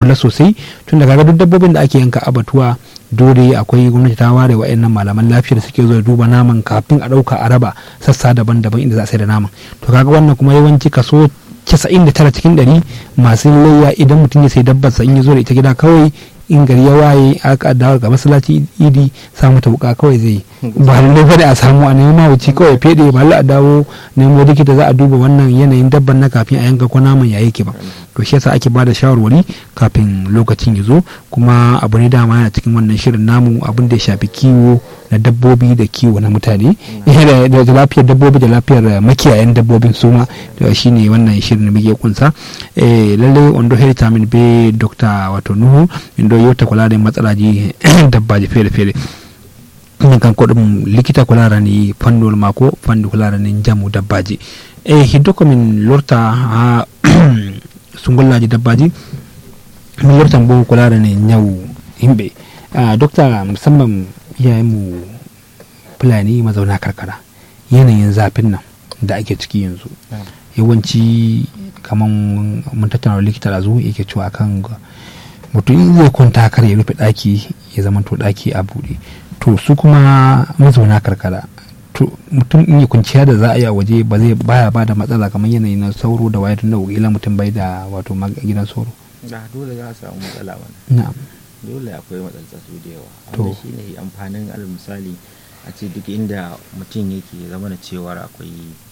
kula sosai tun daga duk dabbobin da ake yanka abatuwa dole akwai gwamnati ta ware wa'annan malaman lafiya da suke zuwa duba naman kafin a ɗauka a raba sassa daban-daban inda za a sai da naman to kaga wannan kuma yawanci kaso 99 cikin 100 masu layya idan mutum ya sai dabbar sa in ya zo da ita gida kawai in gari ya waye aka dawo ga masallaci idi samu ta wuka kawai zai ba lallai fa da a samu a nemi mawuci kawai fede ba a dawo nemo likita za a duba wannan yanayin dabban na kafin a yanka ko naman ya yake ba to shi yasa ake bada shawarwari kafin lokacin ya zo kuma abu ne dama yana cikin wannan shirin namu abin da ya shafi kiwo na dabbobi da kiwo na mutane da lafiyar dabbobi da lafiyar makiyayan dabbobin su ma shi ne wannan shirin da muke kunsa lallai wando heritamin be dr wato nuhu indo yau ta kula da matsalaji dabbaji fere-fere min kan kodum likita kula da ni fannol mako fanni kula da ni jamu dabbaji e hiddo ko min lorta ha sungollaji dabbaji min lortan bo kula da ni nyau himbe dokta musamman iyayenmu fulani mazauna karkara yanayin zafin nan da ake ciki yanzu yawanci kamar mun tattauna likita da zo yake cewa kan mutum zai kwanta kar ya rufe daki ya zama to daki a buɗe to su kuma mazauna karkara to mutum in ya kwanciya da za a yi a waje ba zai baya ba da matsala kamar yanayi na sauro da wayar da ila mutum bai da wato gidan sauro da dole za a samu matsala wani na'am dole akwai matsaltsatu da yawa wanda shi ne amfanin alal misali a ce duk inda mutum yake zama da cewar akwai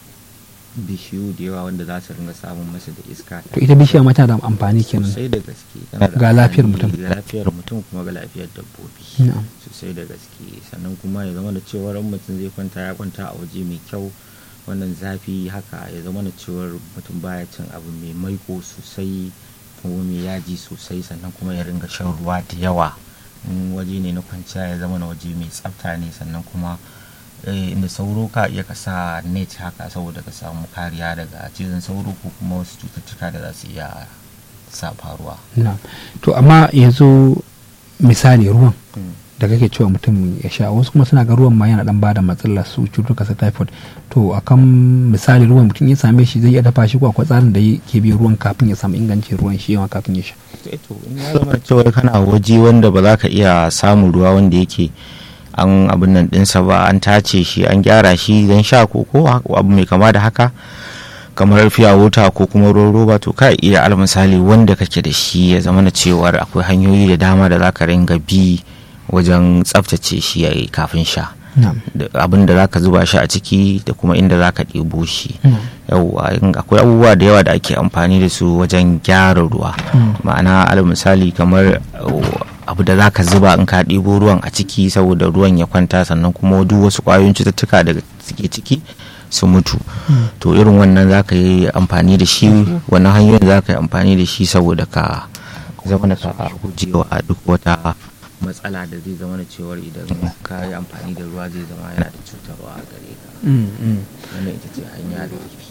bishiyu da yawa wanda za su ringa samun masa da iska to ita bishiya ma tana da amfani kenan sosai da gaske ga lafiyar mutum ga lafiyar mutum kuma ga lafiyar dabbobi sosai da gaske sannan kuma ya zama da cewar mutum zai kwanta ya kwanta a waje mai kyau wannan zafi haka ya zama da cewar mutum baya cin abu mai maiko sosai kuma mai yaji sosai sannan kuma ya ringa shan ruwa da yawa in waje ne na kwanciya ya zama na waje mai tsafta ne sannan kuma inda sauro ka iya ka sa net haka saboda ka samu kariya daga cizon sauro ko kuma wasu cututtuka da za su iya sa faruwa to amma yanzu misali ruwan da kake cewa mutum ya sha wasu kuma suna ga ruwan ma yana dan bada matsalar su cutuka sa typhoid to akan misali ruwan mutum ya same shi zai iya dafa shi ko akwai tsarin da ke bi ruwan kafin ya samu ingancin ruwan shi yawa kafin ya sha to in ya zama cewa kana waje wanda ba za ka iya samun ruwa wanda yake an abin nan dinsa ba an tace shi an gyara shi don sha ko ko abu mai kama da haka kamar fiya wuta ko kuma ruwan roba to ka iya al misali wanda kake da shi ya zama na cewar akwai hanyoyi da dama da za ka ringa bi wajen tsaftace shi kafin sha abin da zaka zuba shi a ciki da kuma inda zaka ɗebo shi yauwa akwai abubuwa da yawa da ake amfani da su wajen gyara ruwa ma'ana alal misali kamar abu da zaka zuba in ka ɗebo ruwan a ciki saboda ruwan ya kwanta sannan kuma duk wasu ƙwayoyin cututtuka da suke ciki su mutu to irin wannan zaka yi amfani da shi wannan hanyoyin zaka yi amfani da shi saboda ka zama da ka gujewa duk wata matsala da zai zama da cewar idan ka yi amfani da ruwa zai zama yana da cutarwa a gare ka wannan ita ce hanya da tafi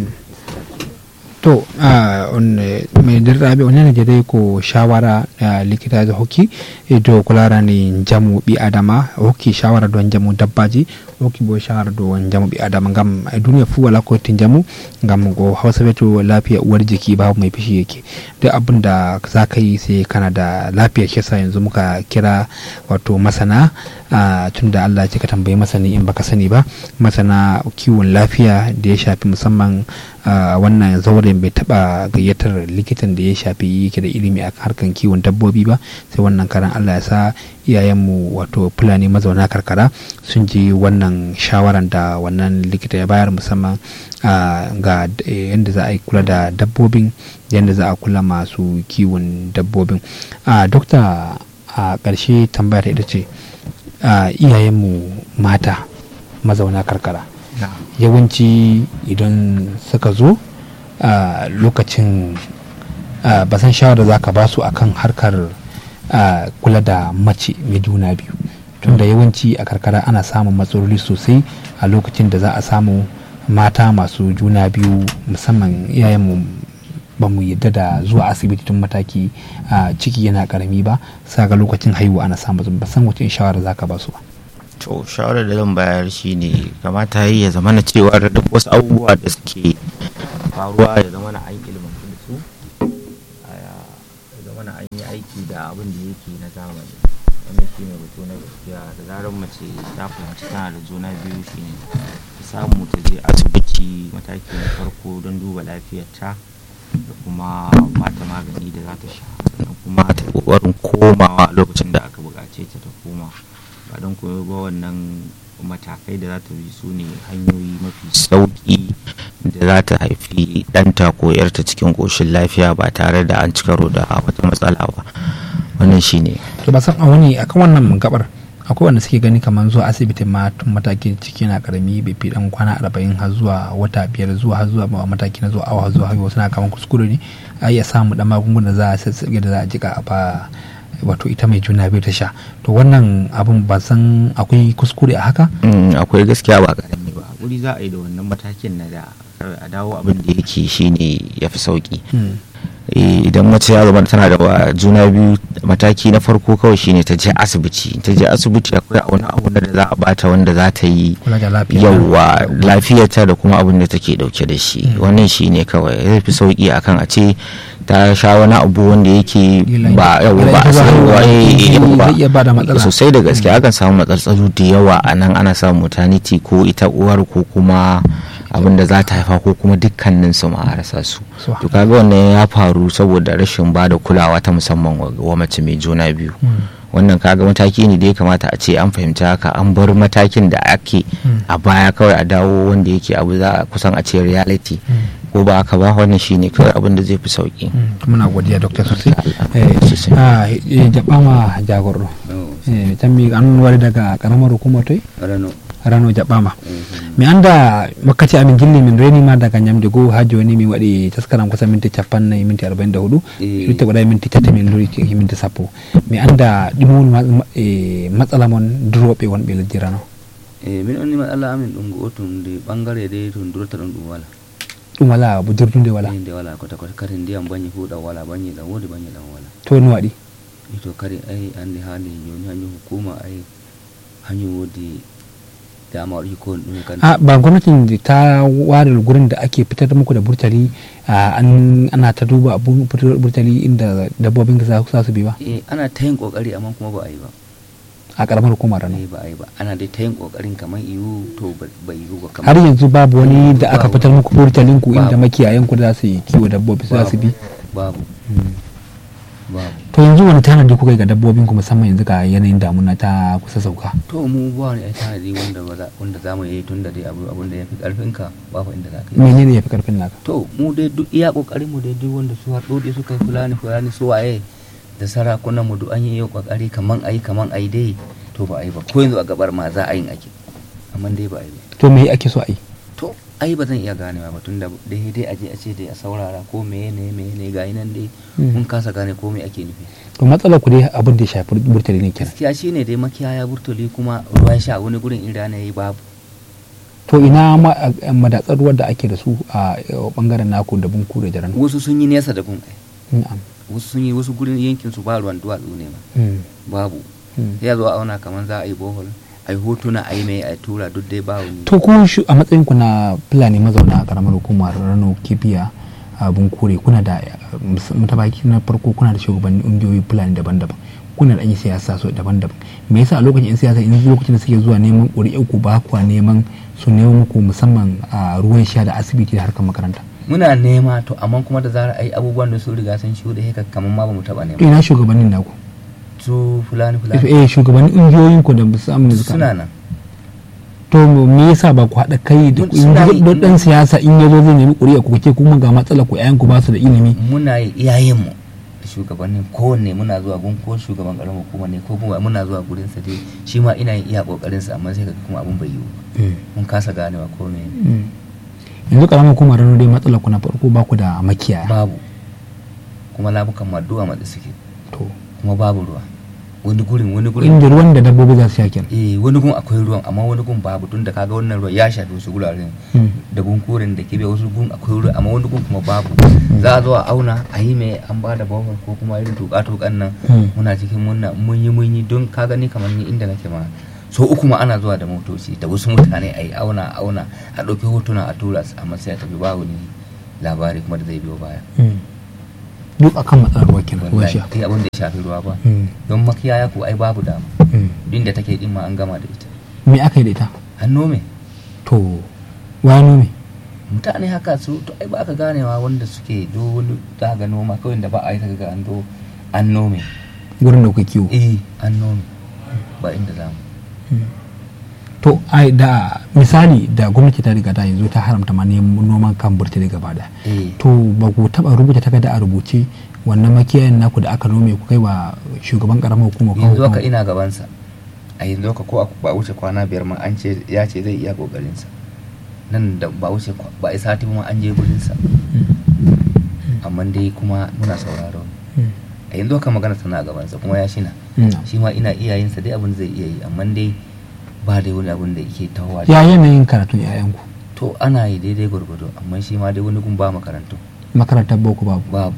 to mai dirrabe wani ne dai ko shawara da likita da hoki to kulara ne jamu bi adama hoki shawara don jamu dabbaji hoki bo shawara don jamu bi adama gam a duniya fu wala ko tin jamu gam go hausa beto lafiya uwar jiki babu mai fishi yake duk abin da za ka yi sai kana da lafiya shi yasa yanzu muka kira wato masana tun da Allah ya ka tambayi masani in baka sani ba masana kiwon lafiya da ya shafi musamman wannan zauren bai taba gayyatar likitan da ya shafi yake da ilimi a harkan kiwon dabbobi ba sai wannan karan Allah ya sa iyayenmu wato fulani mazauna karkara sun ji wannan shawaran da wannan likita ya bayar musamman ga yadda za a yi kula da dabbobin yadda za a kula masu kiwon dabbobin dokta a ƙarshe tambayar ita ce iyayenmu mata mazauna karkara yawanci idan suka zo a lokacin ba san shawara za ka ba su akan harkar kula da mace mai juna biyu tunda yawanci a karkara ana samun matsaloli sosai a lokacin da za a samu mata masu juna biyu musamman iyayenmu ba mu yadda da zuwa asibiti tun mataki a ciki yana karami ba sa ga lokacin haihuwa ana samu ba san wace shawara za ka ba su ba to shawarar da zan bayar shine kamata yi ya zama na cewa duk wasu abubuwa da suke faruwa ya zama na an ilimin yi aiki da abin da yake na zamani wannan shi ne batu na gaskiya da zarar mace ta fahimci tana da juna biyu shi ne ta samu ta je asibiti mataki na farko don duba lafiyarta da kuma bata magani da za ta sha sannan kuma ta kokarin komawa a lokacin da aka buƙace ta ta koma ba don koyo ba wannan matakai da za ta bi su ne hanyoyi mafi sauƙi da za ta haifi ɗanta ko yarta cikin ƙoshin lafiya ba tare da an ci karo da wata matsala ba wannan shi ne to ba san a wani akan wannan gabar akwai wanda suke gani kamar zuwa asibiti ma tun matakin ciki na karami bai fi dan kwana arba'in har zuwa wata biyar zuwa har zuwa mataki na zuwa awa har zuwa haihuwa suna kamar kuskure ne a iya samu dan magungunan za a sassage da za a jika a ba wato ita mai juna biyu ta sha to wannan abun ba san akwai kuskure a haka akwai gaskiya ba karami ba wuri za a yi da wannan matakin na da a dawo abin da yake shine ya fi sauki idan mace ya zama tana da juna biyu mataki na farko kawai shine ta je asibiti ta je asibiti akwai wani abu da za a bata wanda za ta yi yawa lafiyarta da kuma abin da take dauke da shi wannan shine kawai zai fi sauki akan a ce ta sha wani abu wanda yake ba yawa ba a sosai da gaske akan samu matsaltsalu da yawa a nan ana samun maternity ko ita uwar ko kuma abin da za ta haifa ko kuma dukkanin su ma rasa su to kaga wannan ya faru saboda rashin ba da kulawa ta musamman wa mace mai juna biyu wannan kaga mataki ne da ya kamata a ce an fahimci haka an bar matakin da ake a baya kawai a dawo wanda yake abu za a kusan a ce reality ko ba haka ba wannan shine kawai abin da zai fi sauki muna godiya dokta sosai eh jaba ma jagoro eh tammi an wari daga karamar hukumar toi rano jaɓɓama mi anda wakkati amin gilli min reni ma daga ñamde goo ha joni min waɗi taskaram kusan minti capannayyi minti arba'in da huɗu lutte waɗa minti tati min lori minti sappo mi anda ɗum woni matsala mon duroɓe wonɓe lesdi rano e min onni matsala amin ɗum gotum nde ɓangare de to durata ɗum ɗum wala ɗum wala budurdude wala nde wala kota kota kadi ndiyam bañi fu ɗam wala bañi ɗam wodi bañi ɗam wala to no waɗi to kadi ay andi hande joni hanjum hukuma ay hanjum wodi dama waɗi ko ɗum kan a ba gwamnatin ta ware gurin da ake fitar muku da burtali ana ta duba burtali inda dabbobin za su bi ba eh ana ta yin kokari amma kuma ba a yi ba a karamar hukumar rano ba a yi ba ana dai ta yin kokarin kamar iyu to ba yiwu ba har yanzu babu wani da aka fitar muku burtalin ku inda makiyayan ku za su yi kiwo dabbobi za su bi babu babu to yanzu wani tanadi kuka yi ga dabbobin ku musamman yanzu ga yanayin damuna ta kusa sauka to mu ba wani ai tanadi wanda ba wanda zamu yi tun da dai abu abun da yafi karfin ka babu inda za ka yi menene yafi karfin naka to mu dai duk iya kokarin mu dai duk wanda su har dode suka yi fulani fulani su waye da sarakunan mu duk an yi kokari kaman ayi kaman ayi dai to ba ayi ba ko yanzu a gabar ma za a yin ake amma dai ba ayi ba to me ake so a yi to ai ba zan iya ganewa ba tunda dai dai aje a ce dai a saurara ko meye ne meye ne ga nan dai mun kasa gane ko me ake nufi to matsalar ku dai abin da ya shafi burtali ne kenan gaskiya shine dai makiyaya burtali kuma ruwan sha wani gurin in rana yayi babu to ina madatsar ruwan da ake da su a bangaren naku da bunku da jaran wasu sun yi nesa da gun ai na'am wasu sun yi wasu gurin yankin su ba ruwan duwatsu ne ma babu ya zo a auna kamar za a yi bohol a yi hotuna a yi mai a tura duk dai ba wani to ku a matsayin ku na fulani mazauna a karamar hukumar rano kibiya a bunkure kuna da matabaki na farko kuna da shugabannin ƙungiyoyi fulani daban-daban kuna da an yi siyasa so daban-daban me yasa a lokacin 'yan siyasa in lokacin da suke zuwa neman ƙuri'ar ku ba kuwa neman su nemo muku musamman a ruwan sha da asibiti da harkar makaranta muna nema to amma kuma da zarar ai abubuwan da su riga sun shuɗe haka kamar ma ba mu taɓa nema ina shugabannin naku su fulani fulani eh shugabannin ƙungiyoyin ku da musamman suna nan to me yasa ba ku haɗa kai da don ɗan siyasa in ya zo zai nemi ƙuri'a ku kake kuma ga matsala ku ƴaƴan ku ba su da ilimi muna yi iyayenmu da shugabannin kowanne muna zuwa gun ko shugaban ƙaramin hukuma ne ko kuma muna zuwa gurin sa dai shi ma ina yin iya ƙoƙarin sa amma sai ka kuma abun bai yiwu mun kasa ganewa ko me yanzu ƙaramin hukumar rano dai matsala ku na farko ba ku da makiyaya babu kuma labukan maduwa matsi suke to kuma babu ruwa wani gurin wani gurin inda ruwan da dabbobi za su sha kenan eh wani gun akwai ruwan amma wani gun babu tun da kaga wannan ruwan ya shafi wasu guraren da bunkurin da ke bai wasu gun akwai ruwa amma wani gun kuma babu za a zo a auna a yi mai an ba da bohol ko kuma irin tuka tukan nan muna cikin munna mun yi mun yi don ka gani kamar ni inda nake ma so uku ma ana zuwa da motoci da wasu mutane a yi auna a auna a ɗauki hotuna a tura amma sai a tafi babu ni labari kuma da zai biyo baya duk akan matsalar ruwa kenan ruwan wallahi sha kai abin da ya shafi ruwa ba Mm, don makiyaya ko ai babu dama mm. din da take din ma an gama da ita me aka yi da ita an nome to wani me mutane haka su to ai ba aka ganewa wanda suke do wani za ga noma kawai da ba a yi kaga an do an nome gurin da kuka kiwo eh an nome ba inda za mu to ai da misali da gwamnati ta riga ta yanzu ta haramta ma neman noman kan burtali gaba da eh to ba ku taba rubuta takarda a rubuce wannan makiyayin naku da aka nome ku kai wa shugaban karamar hukumar kawo yanzu haka ina gabansa a yanzu haka ko a- ba wuce kwana biyar ma an ce ya ce zai iya kokarinsa nan da ba wuce kwa- ba a sati ma an je gurinsa amma dai kuma muna sauraro a yanzu haka magana tana a gabansa kuma ya shina shi ma ina iyayensa dai abin zai iya yi amma dai ba dai wani abin da yake tahowa da- ya yanayin karatun 'ya'yanku to ana yi daidai gwargwado amma shi ma dai wani gun ba makarantu makarantar boko babu babu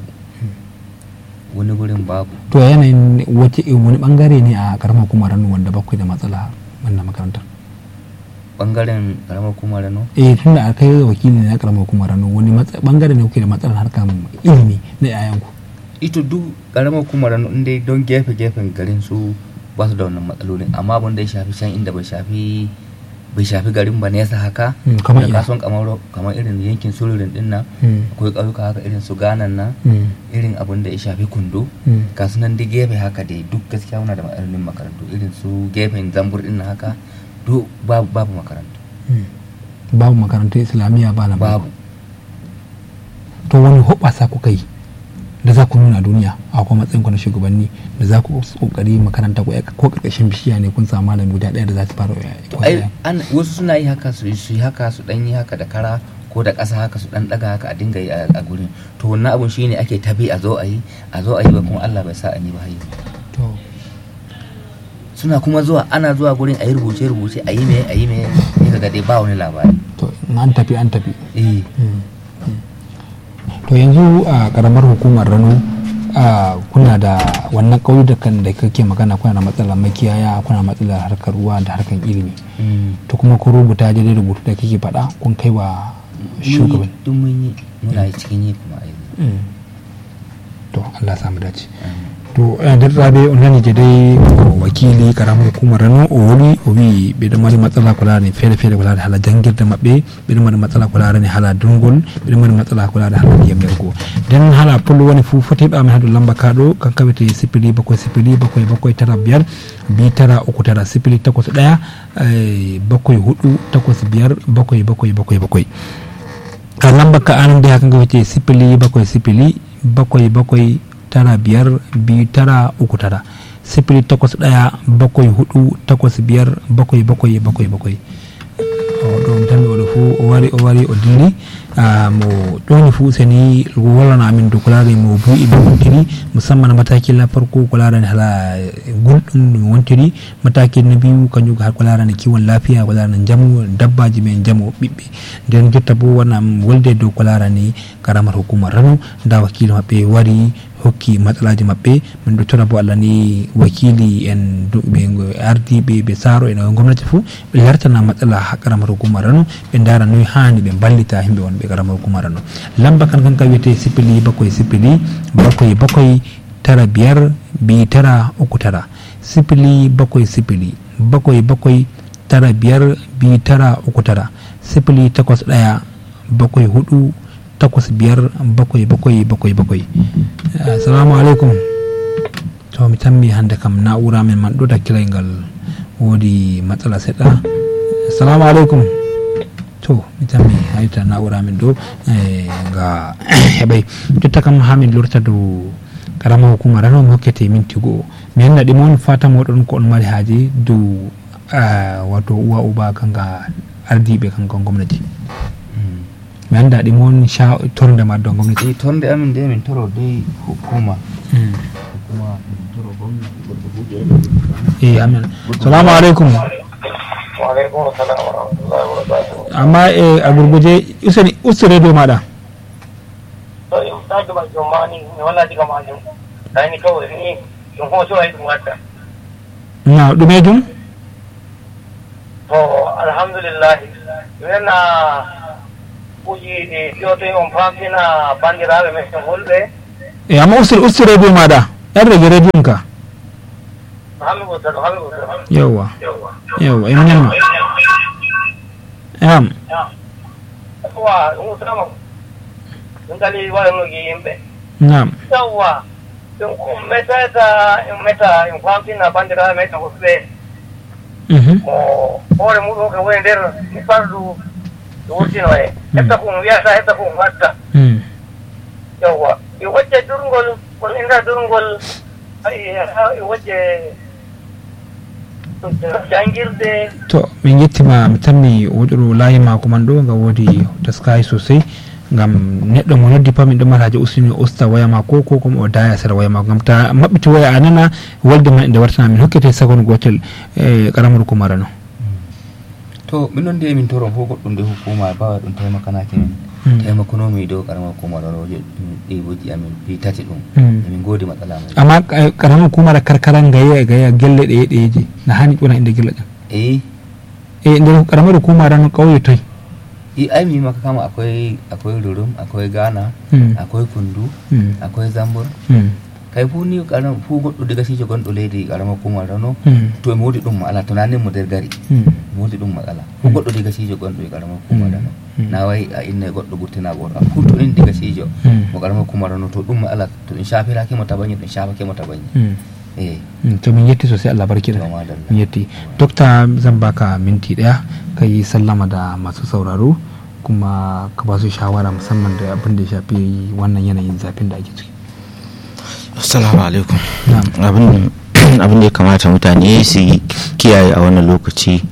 wani gurin babu to ya yanayin wace wani bangare ne a karamar hukumar ranu wanda bakwai da matsala wannan makarantar bangaren karamar kuma rano eh tunda a kai wakili ne na karamar hukumar ranu wani matsa- bangare ne kuke da matsalar harkar ilimi na 'ya'yanku ito duk karamar kuma rano in dai don gefe gefen garin su ba su da wannan matsalolin amma abin da ya shafi can inda bai shafi bai shafi garin ba nesa haka Mm, kamar da ina kasuwan kamar kamar irin yankin sulurin din nan Mm, akwai ƙauyuka haka irin su ganan nan mm, irin abin da ya shafi kundo mm. kasu nan duk gefe haka dai duk gaskiya muna da matsalolin makarantu irin su gefen zambur din nan haka duk babu babu makarantu Mm. babu makarantar islamiyya ba na babu to wani hoɓasa kuka yi da za ku nuna duniya a kuma matsayin ku na shugabanni da za ku kokari makaranta ko ko karkashin bishiya ne kun samu malami guda ɗaya da za su fara to ai an wasu suna yi haka su su yi haka su dan yi haka da kara ko da ƙasa haka su dan daga haka a dinga yi a a gurin to wannan abun shine ake tabi a zo a yi a zo a yi ba kuma Allah bai sa an yi ba hayi to suna kuma zuwa ana zuwa gurin a yi rubuce rubuce a yi me a yi me ne kaga dai ba wani labari to in an tafi an tafi eh to yanzu a karamar hukumar rano a kuna da wannan ƙauyukan da kake magana kuna da matsalar makiyaya kuna matsalar harkar ruwa da harkar ilimi mm. to kuma kun rubuta daidai rubutu da kake faɗa kun kai wa shugaban duk mun yi muna yi cikin yi kuma a yi Mm. to Allah samu dace Amin. to eh, nder raɓe o nani je dai ko wakili karamar hukumar rano o woni o wi ɓeɗo mari matsala ko larani feere feere ko larani haala janguirde maɓɓe ɓeɗo mari matsala ko larani haala durgol ɓeɗo mari matsala ko larani haala ndiyam yargo nden haala pullo woni fuu fotiɓe amin haɗo lamba kaɗo kanka wiyete sipili bakoye sipili bakoye bakoye tara biyar bi tara uku tara sipili takwas ɗaya eh, bakoye huɗu takwas biyar bakoye bakoye bakoye bakoye ka lamba ka anan da hakan wace sifili bakwai sifili bakwai bakwai tara biyar biyu tara uku tara sifili takwas ɗaya bakwai hudu takwas biyar bakwai bakwai bakwai bakwai ɗum tan oɗo fuu o wari o wari o dilli ah, mo ɗoni fuu seni wallana amin dow ko larani mo buuɗi ɓe wontiri musamman mataki la farko ko larani hala gulɗum ɗum wontiri mataki na biyu kanjum ko har ko larani kiwon lafiya ko larani jamu dabbaji men jamu ɓiɓɓe nden jotta bo wonam wolde dow ko larani karamar hukumar rano nda wakili maɓɓe wari hokki matsalaji maɓɓe min ɗo tora bo allah ni wakili en du- ɓe ardiɓe ɓe saaro en gomnati fuu ɓe lartana matsala ha karamar hukumar rano ɓe dara noyi hani ɓe ballita himɓe wonɓe karamar hukumar rano lamba kan kan ka wiyete sipili bakoye sipili bakoye bakoye tara biyar bi tara uku tara sipili bakoye sipili bakoye bakoye tara biyar bi tara uku tara sipili takwas ɗaya bakwai hudu takwas biyar bakwai bakwai bakwai bakwai assalamu alaikum to mi tammi hande kam na'ura min man ɗo dakkilay ngal woodi matsala seɗɗa assalamu alaikum to mi tammi hayta na'ura min ɗo eh, nga heɓay jotta kam ha min lorta dow karama hukuma rano mi hokkete minti go'o mi anna ɗi mon fata moɗon ko on mari haaji dow ah, wato uwa uba kanga ardiɓe kanka gomnati Mm. mi anda ɗi mon sha torde ma dow gomnati eh tonde amin dai min toro dai hukuma hukuma min toro gwamnati goɗɗo buɗe e amin salamu aleykum وعليكم السلام ورحمة الله وبركاته. amma e a gurguje useni ustu radio maɗa To in ta gaba jomani ne wannan diga majum. Dai ni kawai ni in kuma so ai dumata. na ɗumejum To alhamdulillah yana uji de yoto on famtina bandiraɓe men fulɓe eh amma usir usir radio ma da yan rage rediyon ka hami gotar hami gotar yawa yawa in yan yam wa un sama un kali wa no gi yimbe na'am sawa un ko meta ta un meta un kwanti na bandira meta ko be mhm mo ore mu ko wen der ni pardu wuti no e etta ko ya sa etta ko watta mm yawa i wacce durngol kon inda durngol ay i wacce jangirde to min yettima mi tammi woɗɗoro layi mako man ɗo nga woodi taskayi sosai ngam neɗɗo mo noddi pat min ɗo mata haji usini o usta waya mako ko kuma o daya sera waya mako ngam ta maɓɓiti waya a nana wolde man nde wartana min hokkete seconde gotel e karamar kumara no to min ɗon de min toron fof goɗɗum nde hukuma bawa ɗum taimakanaki min Mm. taimakonomi dow karama hukuma ɗon roje ɗiboji amin fi tati ɗum Mm. emin godi matsala mai amma eh, karamar kumara karkara gaya gaya gelle ɗeye ɗeyeje na hani ƴona inde gelle ɗen eh e nder karamar kumara no ƙauye toy i ai mi maka kama akwai akwai rurum akwai ghana Mm. akwai kundu Mm. akwai zambur Mm. kai fu ni karam fu goɗɗo diga sijo gonɗo leydi karama hukuma rano Mm. to mi wodi ɗum matsala to nanin mo nder gari Mm. mi wodi ɗum matsala fu goɗɗo diga sijo gonɗo e karama hukuma Mm. rano Mm. na wayi a inna e goɗɗo gurtina goto am fu to in diga sijo Mm. mo karama hukuma rano to ɗum matsala to ɗum shafiraki mo tabañi ɗum shafake mo tabañi Mm. eh Mm, to min yetti sosai Allah barki da to madalla min yetti dokta zan baka minti daya ka yi sallama da masu sauraro kuma ka ba su shawara musamman da abin da ya shafi wannan yanayin zafin da ake ciki assalamu alaikum na'am abin abin da ya kamata mutane su yi kiyaye a wannan lokaci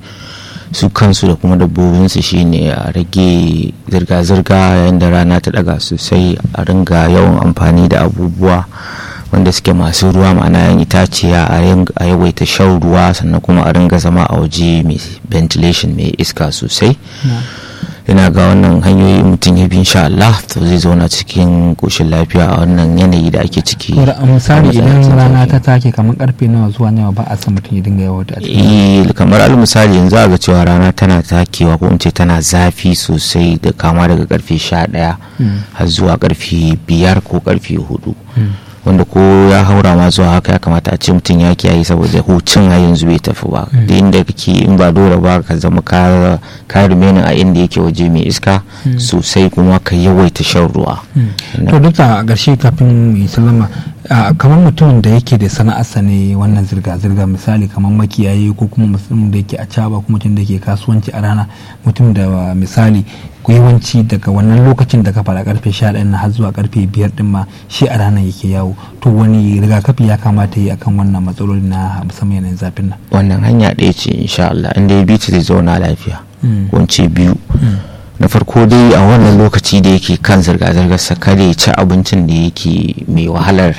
su kansu da kuma dabbobinsu shine a rage zirga-zirga yayin da rana ta daga sosai a ringa yawan amfani da abubuwa wanda suke masu ruwa ma'ana yan itaciya a yin- a yawaita shan ruwa sannan kuma a ringa zama a waje mai ventilation mai iska sosai na'am. ina ga wannan hanyoyi mutum ya bi insha Allah to zai zauna cikin koshin lafiya a wannan yanayi da ake ciki Ko da a misali A idan matsayin rana zafi. ta take kamar karfe nawa zuwa nawa ba a san mutum ya dinga yawo a cikin Eh, kamar al misali yanzu a ga cewa rana tana takewa ko in ce tana zafi sosai da kama daga karfe sha ɗaya Mm. har zuwa karfe biyar ko karfe hudu Mm. wanda ko ya haura ma zuwa haka ya kamata a ce mutum ya kiyaye saboda hucin har yanzu bai tafi ba da inda kake in ba dole ba ka zama ka ka remaining a inda yake waje mai iska sosai kuma ka yawaita shan ruwa to dokta a ƙarshe kafin mu yi sallama a, kamar mutumin da yake da sana'arsa ne wannan zirga-zirga misali kamar makiyayi ko kuma mutum da yake a caba ko mutum da yake kasuwanci a rana mutum da misali ku yawanci daga wannan lokacin da ka fara karfe 11 na har zuwa karfe 5 din ma shi a ranar yake yawo to wani rigakafi ya kamata yi akan wannan matsaloli na musamman yanayin zafin nan wannan hanya ɗaya ce insha Allah inda ya bi ta zai zauna lafiya Mm. ko in ce biyu na farko dai a wannan lokaci da yake kan zirga-zirgar sa kada ya ci abincin da yake mai wahalar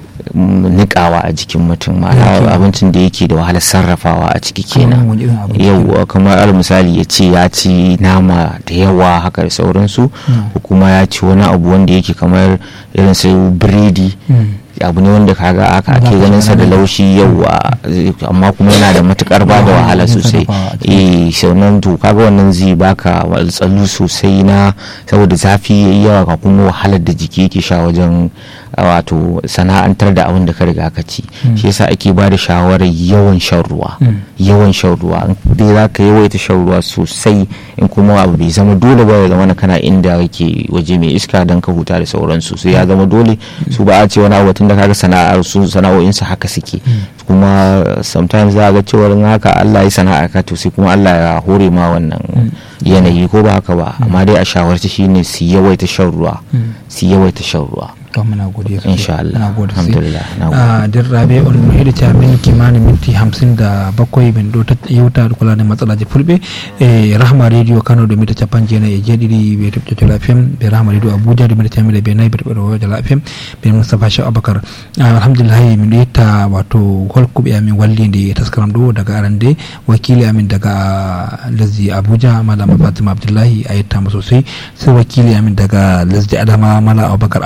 mm, nikawa a jikin mutum ma'ana abincin da yake da wahalar sarrafawa a ciki Kamar kenan wani irin abinci? yau kamar al misali ya ce ya ci nama da yawa haka da sauransu ko kuma ya ci wani abu wanda yake kamar irin su biredi Mm. abu ne wanda kaga aka ake Za ka ganin sa da gane. laushi yawa amma kuma yana da matukar ba da wahala wajen sosai sarrafawa a ciki. eh sannan to kaga wannan zai baka tsallu sosai na saboda zafi yayi yawa ka kuma wahalar da jiki yake sha wajen a, wato sana'antar da abin da ka riga ka ci shi yasa ake ba da shawarar yawan shan ruwa Mm. yawan shan ruwa in dai za ka yawaita shan ruwa sosai in kuma abu bai zama dole ba ya zama na kana inda kake waje mai iska don ka huta da sauransu sai ya zama dole su ba a ce wani abu tun da kaga sana'ar su sana'o'insu haka suke kuma sometimes za a ga cewar in haka Allah ya sana'a ka to sai kuma Allah ya hore ma wannan yanayi ko ba haka ba amma dai a shawarci shine su yawaita shan ruwa su yawaita shan ruwa to muna godiya sosai. Insha Allah. Muna gode sosai. Alhamdulillah. Na gode. a din rabe on mu hidita min kimanin minti hamsin da bakwai min do ta yauta da kula da matsalaji fulbe e rahma radio kano da mita capan jena e jeɗiɗi ɓe toɓƴoto lafiyam ɓe rahma radio abuja da mita tamire ɓe nayyi ɓe toɓɓoto da lafiyam ɓe mustapha cheikh aboubacar alhamdulillahi min ɗo yetta wato holkuɓe amin wallide taskaram ɗo daga arande wakili amin daga lesdi abuja malama fatima abdullahi a yettama sosai sai wakili amin daga lesdi adama mala aboubacar ahmad min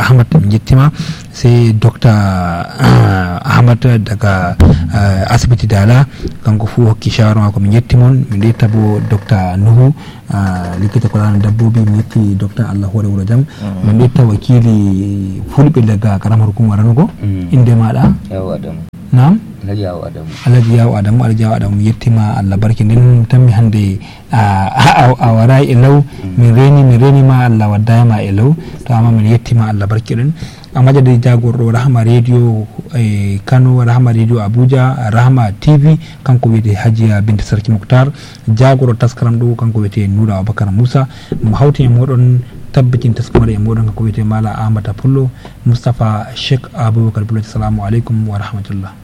yettima sai dr ahmad daga asibiti dala kanko fu hokki shawara mako min yettimon min yetta bo dr nuhu likita kulana dabbobi min yetti dr allah hore wuro jam min yetta wakili fulɓe daga karamar hukumar ranugo inde maɗa yawo adamu nam alhaji yawo adamu alhaji yawo adamu alhaji yawo adamu yettima allah barki nden tanmi hannde a warai e law min reni min renima allah waddayima e law to amma min yettima allah barki ɗen a majadi jagorɗo rahma radio e kano rahma radio abuja rahma tv kanko wiyete hajiya binte sarki mouhtar jagoro taskaram ɗo kanko wiyete noura abacara moussa mo hawti e moɗon tabbitin taskamare e moɗon kanko wiyete mala amata pullo moustapha cheikh aboubacar pullo assalamu aleykum wa rahmatullah